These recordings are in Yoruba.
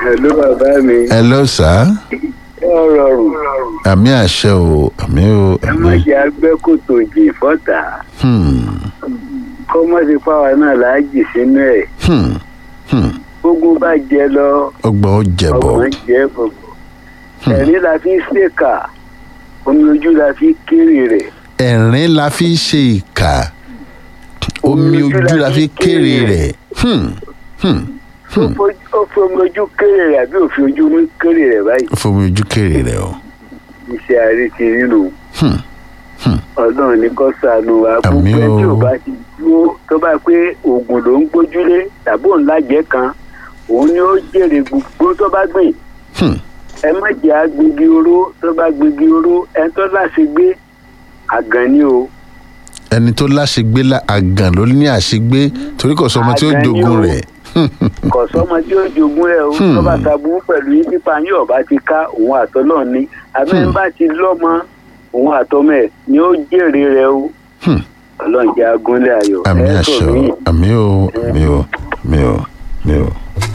Hello bàbá mi. hello sir Ó rọrùn. àmì àṣẹ o àmì o Ẹ má àmì jẹ́ agbẹ́kòtò jì fọ́tà. hmm Kọ́ mọ́ sí fáwa náà láàjì sínú ẹ̀. hmm hmm Gbogbo bá jẹ lọ, ọgbọ́n ó jẹ̀bọ̀ ọgbọ̀n jẹ́ gbogbo. Ẹ̀rín la fi ń ṣèkà, omi ojú la fi kéré rẹ̀. ẹ̀rín la fi ṣe ìkà omi ojú la fi kéré rẹ̀ hmm hmm Ó fojú- Ó fi omi ojú kéré rẹ̀ àbí òfin ojú mú kéré rẹ̀ báyìí. fomi ojú kéré rẹ̀ o Iṣẹ́ àárẹ̀ ti nínú. hmm hmm Ọlọ́run ní kó ṣàánú wa. Àmín Gbogbo ẹni tí o. ò bá ti dúró tó bá pé oògùn ló ń gbójúlé tàbí òun lájẹ́ kan, òun ni ó jèrè gbogbo tó bá gbìn. hmm ẹ má jẹ́ agbègbè oró tó bá gbègbè oró ẹ tó láṣẹ gbé àgàn ni o ẹni tó láṣegbé la àgàn ló ní àṣegbé torí kò sọ ọmọ tí ó Àgàn ni jogun o. rẹ̀ kò sọmọ tí ó jogún ẹ o Hmm. tó bá taburú pẹ̀lú yín pípa yín ọba ti ká òun àtọ́lọ́ ni abẹ́rẹ́ bá ti lọ́mọ òun àtọ́mọ ẹ̀ ni ó jèrè rẹ o Hmm. ọlọ́run jẹ́ agúnlẹ̀ ayọ̀ àmì ẹ àṣẹ sọ o mí àmì o àmì o àmì o àmì o.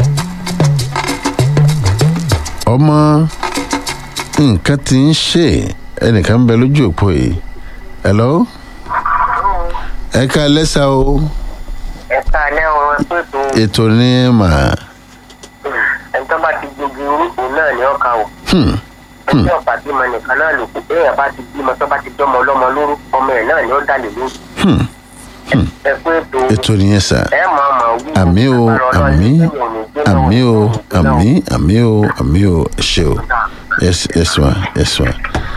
ọmọ nǹkan tí ń ṣe ẹnìkan ń bẹ lójú òpó yìí hello ẹ ká lẹ́sà o ẹ̀ka alẹ́ wọn pẹ̀tù ètò ní mà ẹni tó bá ti gbogbo orúkọ náà ní ọkà o hmm, ẹni tí ọ̀pá bímọ nìkan náà lò kù bẹ́ẹ̀ bá ti bímọ tó bá ti dọ́mọ ọlọ́mọ lóru ọmọ ẹ̀ náà ni ó dàlè lóru hmm, ẹ pé ètò ètò nìyẹn sà ẹ mọ̀ ọmọ wí àmì o àmì àmì o àmì àmì o àmì o ẹ ṣe o yes yes ma yes ma.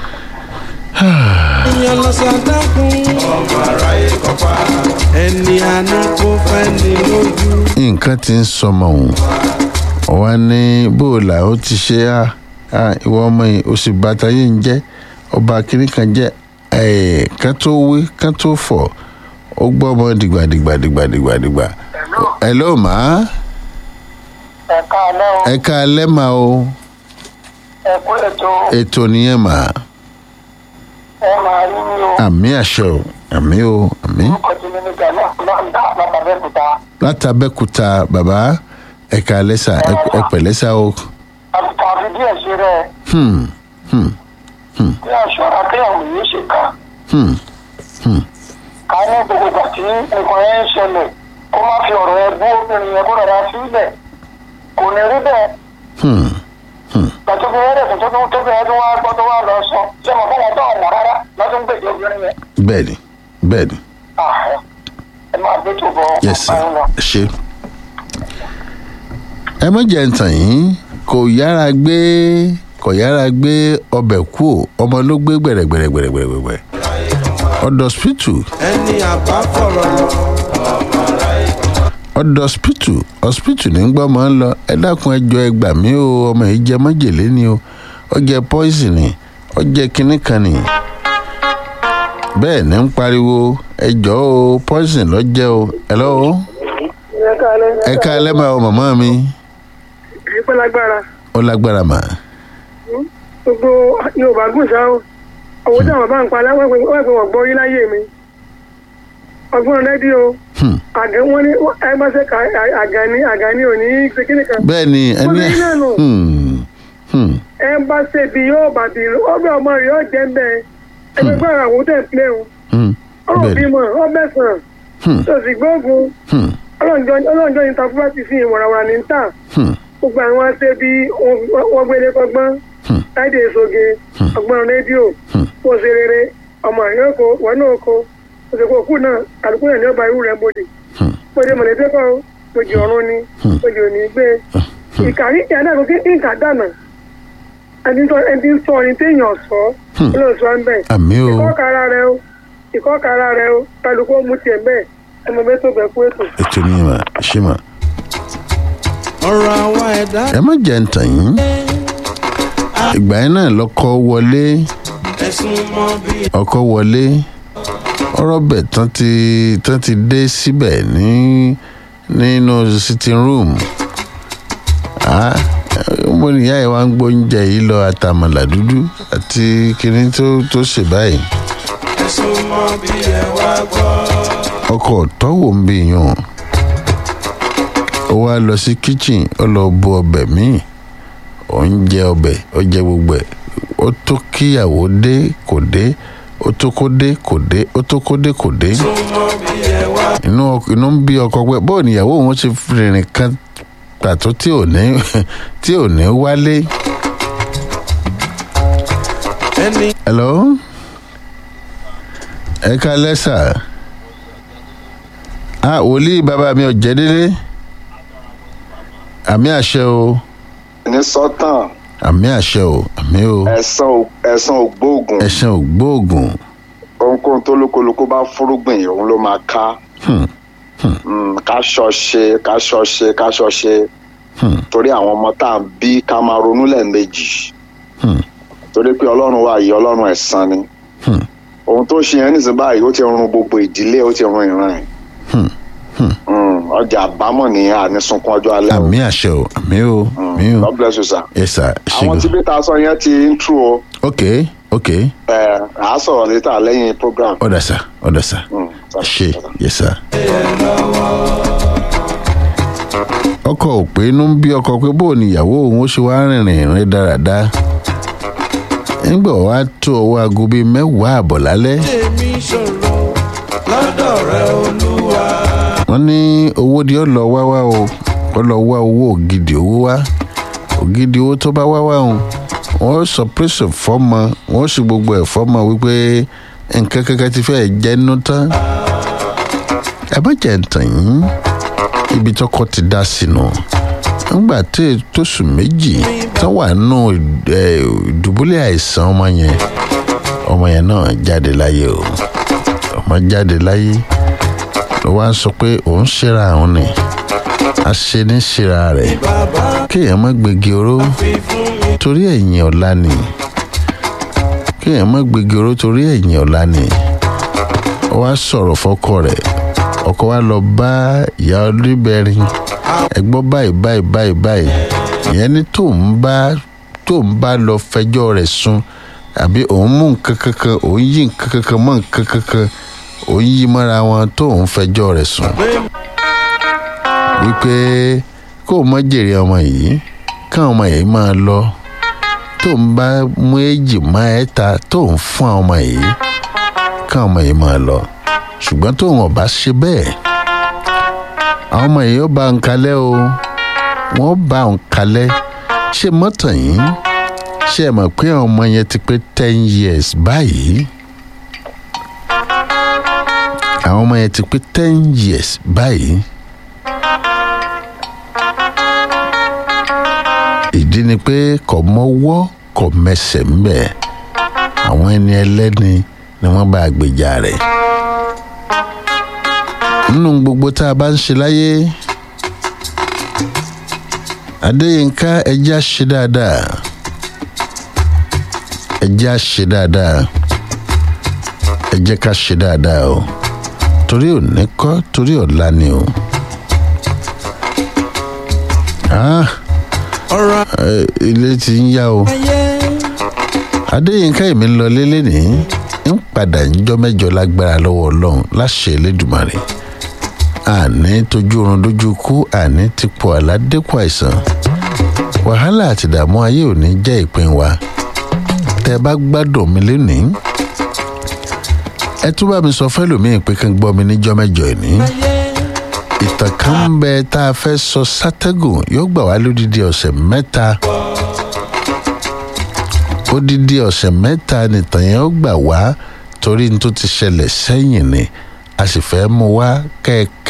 èèyàn lọ sàdákùn. ọmọ aráyé kọpa. ẹni àná kó fẹ́ ní lójú. nǹkan ti ń sọmọ òun ọwọ ní bóòlà ó ti ṣe á á ìwọ ọmọ yìí ó sì bàtà yìí ń jẹ ọba kìnnì kan jẹ ẹ ká tó wí ká tó fọ ó gbọ́ ọmọ dìgbàdìgbà dìgbàdìgbà dìgbà ẹ ló mà á ẹ̀ka alẹ́ o ẹ ká alẹ́ mà o ẹ kú ètò ètò nìyẹn mà á ẹ máa rí mi o àmì àṣẹ o àmì o àmì kọjú mi nígbà náà náà ń dá látàbẹ́kúta látàbẹ́kúta bàbá ẹ ká alẹ́ sà ẹ- ẹ pẹ̀lẹ́ sà o àbùkù àfi díẹ̀ ṣe rẹ̀ hmm hmm bí aṣọra kéèyàn yìí ṣe kà hmm ká ní gbogbo ìgbà tí nǹkan yẹn ń ṣẹlẹ̀ kó má fi ọ̀rọ̀ ẹ bú obìnrin yẹn kó rọra sílẹ̀ kò ní rí bẹ́ẹ̀ hmm gbàtọ́ fi wẹ́rẹ́ tó tó tó bẹ̀rẹ̀ tó wá gbọ́ tó wá lọ sọ ṣé mo fọwọ́ tó ọ̀mọ̀ rárá lọ́dún gbèjì obìnrin yẹn bẹ́ẹ̀ni bẹ́ẹ̀ni Ah, ẹ máa gbé tó bọ̀ yes sir ọ̀pá yín lọ. ṣe. ẹ má jẹ́ ntàn yín kò yára gbé kò yára gbé ọbẹ̀ kú o ọmọ ló gbé gbẹ̀rẹ̀gbẹ̀rẹ̀gbẹ̀rẹ̀gbẹ̀rẹ̀ ọ̀dọ̀ hospital ẹni àbá fọ̀rọ̀ lọ. ọ̀dọ̀ hospital hospital ní gbọ́ máa ń lọ ẹ dákun ẹ jọ ẹ gbà mí o ọmọ yìí jẹ májèlé ni o ó jẹ poison ni ó jẹ kinní kan ni bẹ́ẹ̀ ní ń pariwo ẹ jọ o poison lọ jẹ o hello ẹ ká alẹ́ máa o màmá mi ìpẹ́ lágbára ó lágbára mà gbogbo yorùbá gùn sá o owó tí àwọn bá ń pa aláwọ̀ pé wọ́n pè wọ́n gbọ́ yín láyé mi ọgbọ́n rédíò Hmm. àgẹ́ wọ́n ní ẹgbẹ́sẹ̀ ká àgàní àgàní ò ní ṣe kíni kan bẹ́ẹ̀ ni ẹni Obìnrin náà nù. Hmm. Hmm. ẹ ń bá ṣe bí yóò bá bí ọgbẹ́ ọmọ rẹ̀ yóò jẹ́ ń bẹ́ẹ̀ ẹgbẹ́ gbọ́ àwọn tẹ̀ ń pilẹ̀ o Hmm. ọ̀rọ̀ bẹ́ẹ̀ ni bímọ ọbẹ̀ sàn Hmm. tó sì gbóògùn Hmm. ọlọ́njọ́ yìí ta fúlàtì sí ìwọ̀nàwọ̀nà ní ta Hmm. gbogbo àwọn ṣe bí wọ́n gbélé kọgbọ́n Hmm. láìdè èsoge ọgbọ́n rédíò Hmm. kó o ṣe rere ọmọ yóò kó wọn náà kó o ṣe kó kú náà àdúgbò náà ní ọba irú rẹ̀ bòdì Hmm. bòdì mọ̀lẹ́bí kọ́ bòdì ọ̀run ni Hmm. bòdì òní gbé ìkàrí ìyá náà kò kí nǹka dànà ẹni tó ẹni sọ ni téèyàn sọ Hmm. olóòtú à ń bẹ̀ àmì o ìkọ́kara rẹ o ìkọ́kara rẹ o kálukú ó mú tiẹ̀ bẹ́ẹ̀ ẹmọ bẹ́ẹ̀ tó bẹ̀ kú ètò. ètò ni mà ṣé mà ọ̀rọ̀ àwa ẹ̀dá. ẹ má jẹ́ ntàn yín ìgbà yẹn náà lọ́kọ́ wọlé ẹ̀sùn mọ́ bí. ọkọ̀ wọlé ọ̀rọ̀ bẹ̀ tán ti tán ti dé síbẹ̀ ní nínú sitting room ah mo níyà ẹ̀ wá ń gbóúnjẹ yìí lọ àtàmàlà dúdú àti kinní tó tó ṣe báyìí ẹ̀sùn mọ́ bí ẹ wá gbọ́. ọkọ̀ tọ́wò ń bí yàn ó wá lọ sí kitchen ó lọ bu ọbẹ̀ míì òun jẹ ọbẹ̀ ó jẹ gbogbo ẹ̀ ó tó kíyàwó dé kò dé ó tó kó dé kò dé ó tó kó dé kò dé súnmọ́ bí ẹ wá. inú ọk- inú ń bí ọkọ pé bóò níyàwó òun ti rìnrìn kan pàtó tí ò ní tí ò ní wálé. ẹni hello ẹ ká lẹ́sà ah wòlíì bàbá mi ò jẹ́ délé àmì àṣẹ o ní sọ́tàn àmì àṣẹ o àmì o ẹ̀sán ò- ẹ̀sán ògbóògùn ẹ̀sìn ògbóògùn ohunkóhun tó lókolóko bá fúrúgbìn òun ló máa ká Hmm, Mm, ká ṣọṣe ká ṣọṣe ká ṣọṣe hmm, torí àwọn ọmọ tá à ń bí ká máa ronú lẹ́ẹ̀mejì hmm, torí pé ọlọ́run wà yìí ọlọ́run ẹ̀san ni hmm, ohun tó ṣe yẹn nísìnyí báyìí ó ti run gbogbo ìdílé ó ti run ìran ẹ̀ hmm, hmm. Mm, ọjà àbámọ̀ nìyẹn àní sunkún ọjọ́ alẹ́ o àmì àṣẹ o àmì o àmì o God bless you sir. yes sir àwọn tí ṣègùn bí ta sọ yẹn ti ń tú o ok ok ẹ à á sọ̀rọ̀ létà lẹ́yìn program. ọ̀dà sà ọ̀dà sà Mm, ṣe yes sir. ọkọ ò pé inú ń bí ọkọ pé bó ni ìyàwó òun ó ṣe wá rìnrìn rìn dáradára nígbà wàá tó ọwọ́ aago bíi mẹ́wàá àbọ̀ lálẹ́ tèmi ṣòro lọ́dọ̀ rẹ olúwa. wọ́n ní owó ni ó lọ wá wá o ó lọ wá owó ògidì owó wá ògidì owó tó bá wá wá o wọ́n sọ pírẹ́sì fọ́mọ wọ́n sì gbogbo ẹ̀ fọ́mọ wípé nǹkan kankan ti fẹ́ jẹ́ nínú tán ẹ má jẹ́ ntàn yín ibi tọkọ ti dá sínú nígbà tí tóṣù méjì tán wà nù ìdùbúlẹ̀ àìsàn ọmọ yẹn ọmọ yẹn náà jáde láyé o ọmọ jáde láyé ló wá ń sọ pé òun ṣera òun ni a ṣe ní ṣera rẹ̀ kéèyàn má gbégi oró torí ẹ̀yìn ọ̀la ni kéèyàn má gbégi oró torí ẹ̀yìn ọ̀la ni ó wá sọ̀rọ̀ fọ́kọ rẹ̀ ọkọ wa lọ bá ìyá oníbẹ̀rin ẹgbọ́n báyìí báyìí báyìí báyìí ìyẹn ní tóun bá tóun bá lọ fẹjọ́ rẹ̀ sùn àbí òun mú nǹkan kankan òun yí nǹkan kankan mọ́ nǹkan kankan òun yí mọ́ra wọn tóun fẹjọ́ rẹ̀ sùn wípé kó o mọ jèrè ọmọ yìí káwọn ọmọ yìí máa lọ tóun bá mú èjì má ẹ̀ta tóun fún àwọn ọmọ yìí káwọn ọmọ yìí máa lọ ṣùgbọ́n tóun ọba ṣe bẹ́ẹ̀ àwọn ọmọ yìí ó bá ń kalẹ̀ o wọ́n bá ń kalẹ̀ ṣé mọ́tò yìí ṣé ẹ mọ̀ pé àwọn ọmọ yẹn ti pé ten years báyìí àwọn ọmọ yẹn ti pé ten years báyìí ìdí ni pé kò mọ́wọ́ kò mẹsẹ̀ ń bẹ̀ àwọn ẹni ẹlẹ́ni ni wọ́n bá gbèjà rẹ̀ nínú gbogbo tá a bá ń ṣe láyé adéyínká ẹjẹ́ á ṣe dáadáa ẹjẹ́ á ṣe dáadáa ẹjẹ́ ká ṣe dáadáa o torí òní kọ́ torí ọ̀la ni o. Ah, ọ̀rọ̀ eh, ilé ti ń yá o ayé adéyínká èmi ń lọ lélẹ̀ ní ń padà níjọ́ mẹ́jọ lágbára lọ́wọ́ ọlọ́run láṣẹ elédùmarè àní tójú oorun dójú kú àní ti pọ̀ àládẹ́kù àìsàn wàhálà àti ìdààmú ayé ò ní jẹ́ ìpín wa tẹ́ ẹ bá gbádùn mi lénìí ẹ tún bá mi sọ fẹ́lòmíì pé kí n gbọ́ mi níjọ́ mẹ́jọ ìní ìtàn kan ń bẹ tá a fẹ́ sọ sátẹ́gùn yóò gbà wá lódìdí ọ̀sẹ̀ mẹ́ta odidi ọ̀sẹ̀ mẹ́ta nìtàn yẹn ó gbà wá torí n tó ti ṣẹlẹ̀ sẹ́yìn ni a sì fẹ́ mú wá kẹ́ẹ̀kẹ́.